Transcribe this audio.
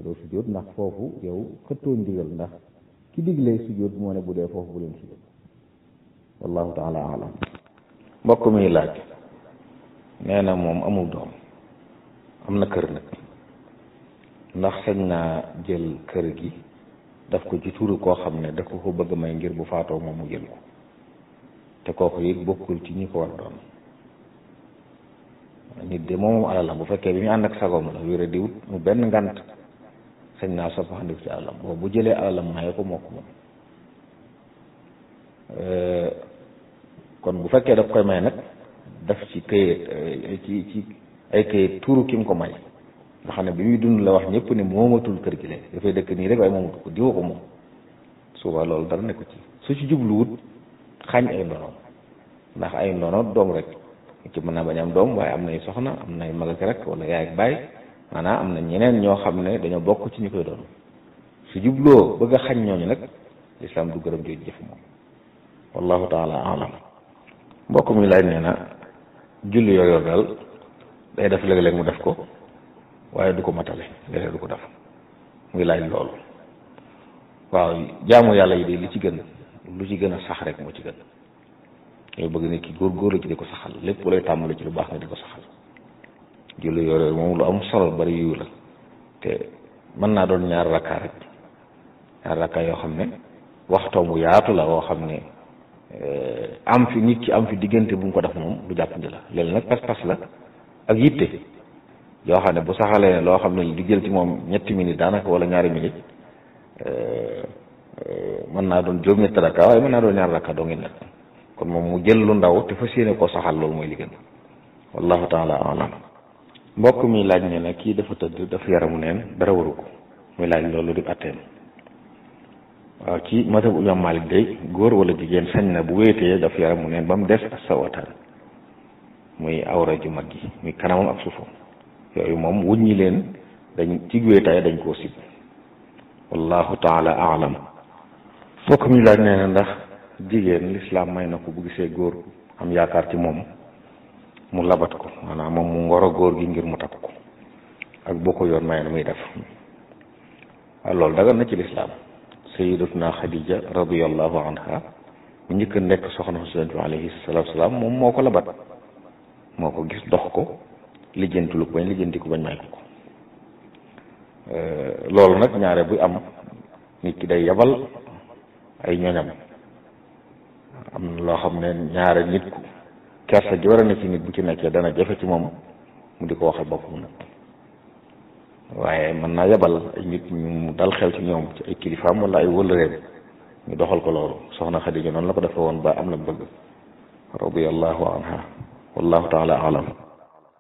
te doo sujjóot ndax foofu yow xëttoo ndigal ndax ki diglee sujjóot moo ne bu dee foofu bu leen sujjóot wallahu taala alam mbokk mi laaj nee na moom amul doom am na kër nag ndax sañ naa jël kër gi daf ko ci turu koo xam ne da ko ko bëgg may ngir bu faatoo moom mu jël ko te kooku it bokkul ci ñi ko war doon nit de moom alalam bu fekkee bi ñu ànd ak sagoom la wéra di wut mu benn ngant sañ naa soppandiku ci alalam boobu bu jëlee alalam maye ko moo ko moom kon bu fekkee daf koy may nag daf ci këyit ci ci ay këyit tuuru ki mu ko may nga xam ne bi muy dund la wax ñëpp ne moomatul kër gi léegi dafay dëkk nii rek waaye moomatu ko diwa ko moom suba loolu dara ne ko ci su ci jubluwut xañ ay ndonoom ndax ay ndono doom rek ci mën naa bañ am doom waaye am nay soxna am nay mag ak rek wala yaay ak baay maanaam am na ñeneen ñoo xam ne dañoo bokk ci ñu koy doon su jubloo bëgg a xañ ñooñu nag lislaam du gërëm jooju jëf moom wallahu taala alam mbokk mi laaj nee na julli yor yor daal day def léeg-léeg mu def ko waaye du ko matale léeg-léeg du ko def muy laaj loolu waaw jaamu yàlla yi de li ci gën lu ci gën a sax rek moo ci gën yow bëgg nit ki góor-góor la ci di ko saxal lépp lay tàmbali ci lu baax nga di ko saxal julli yooyu moom lu am solo bari yu la te mën naa doon ñaar rakkaa rek ñaar rakkaa yoo xam ne waxtoom bu yaatu la woo xam ne am fi nit ki am fi diggante bu mu ko def moom lu jàppandi la léegi nag pas-pas la ak yitte yoo xam ne bu saxalee ne loo xam ne di jël ci moom ñetti minutes daanaka wala ñaari minutes mën naa doon juróom-ñetti rakka waaye mën naa doon ñaar rakka doo ngi nekk kon moom mu jël lu ndaw te fas yéene koo saxal loolu mooy li gën wallahu taala alam mbokk mi laaj ne na kii dafa tëdd dafa yaramu neen dara waru ko muy laaj loolu di atteem waaw ci mazhab imam Malik day góor wala jigéen sañ na bu wéetee daf yaramu neen ba mu des ak sawataan muy awra ju mag gi muy kanamam ak suufam yooyu moom wuññi leen dañ ci wéetaay dañ koo sib wallahu taala alam mbokk mi laaj nee na ndax jigéen lislaam may na ko bu gisee góor am yaakaar ci moom mu labat ko maanaam moom mu ngoro góor gi ngir mu takk ko ak boo ko yoon may na muy def waaw loolu dagan na ci lislaam sayidatuna xadija radiallahu anha bu njëkk nekk soxna Yonent bi alayhi salaatu salaam moom moo ko labat moo ko gis dox ko lijjanti lu ko bañ lijjanti ko bañ may ko ko loolu nag ñaare buy am nit ki day yabal ay ñoñam am na loo xam ne ñaare nit ku kersa ji war a ne ci nit bu ci nekkee dana jafe ci moom mu di ko waxal boppam nag waaye mën naa yabal ay nit ñu dal xel ci ñoom ci ay kilifaam wala ay wëllëreem ñu doxal ko loolu soxna Xadija noonu la ko defee woon ba am la bëgg radiyallahu anha wallahu taala alam